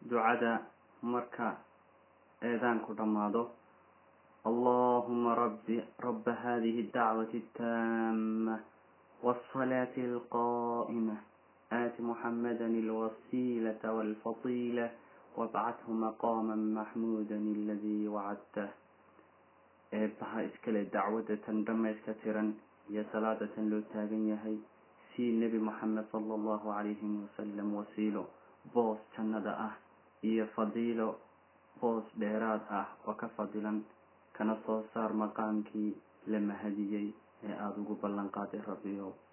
ducada marka eedaanku dhammaado allahuma rabbi raba hadihi اdacwati اtaama wالصalaة الqa'imة aati muxamada اlwasilaة wاlfadila wabcathu maqama maxmuda aladi wacadtah eebaha iskale dacwadda tan dhamayska tiran iyo salaada tan loo taagan yahay sii nebi moxamed sala allahu calayhi wasalam wasiilo boos jannada ah iyo fadiilo boos dheeraad ah oo ka fadilan kana soo saar maqaamkii la mahadiyey ee aada ugu ballan qaaday rabbiyow